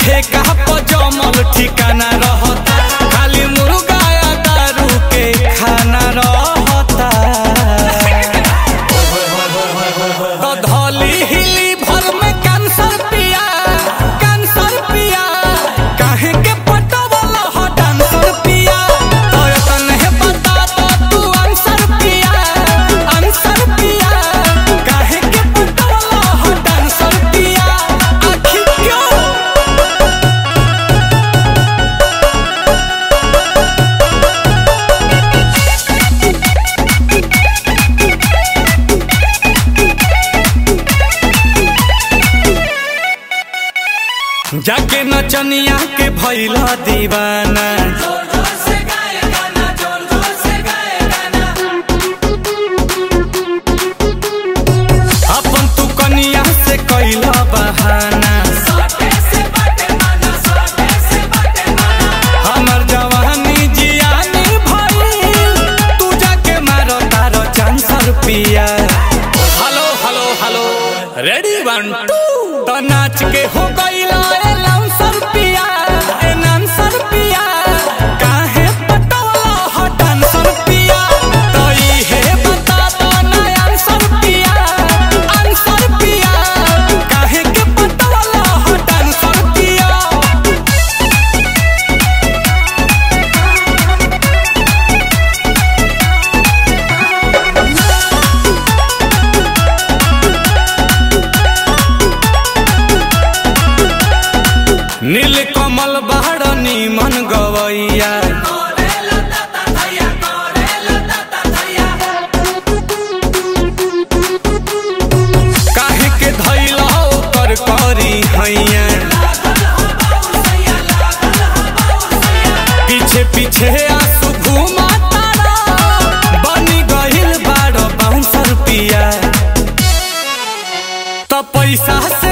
ठेका पर जमल ठिकाना रहता खाली मुर्गा या दारू के खाना रहता तो धौली हिली भर में कैंसर पिया कैंसर पिया काहे के पटवल ह डांसर पिया तो तने बता तो तू आंसर पिया आंसर पिया काहे के पटवल ह डांसर पिया आखिर क्यों जाके नचनिया के भैला दीवाना अपन तू कनिया से कैला बहाना हमर जवानी जियानी भइल तू जाके मारो तारो चांसर पिया hello hello hello ready one two तो नाच के हो गईला ए लाउंसर पिया ए नांसर पिया काहे पटवला हो डांसर पिया तो इहे बता दो ना आंसर पिया आंसर पिया काहे के पटवला हो डांसर पिया नील कमल बाड़ नीमन गवैया काहे के धैला ओकर करी हैया पीछे पीछे आंसू घुमा तारा बनी गइल बाड़ बाउंसर पिया तो पैसा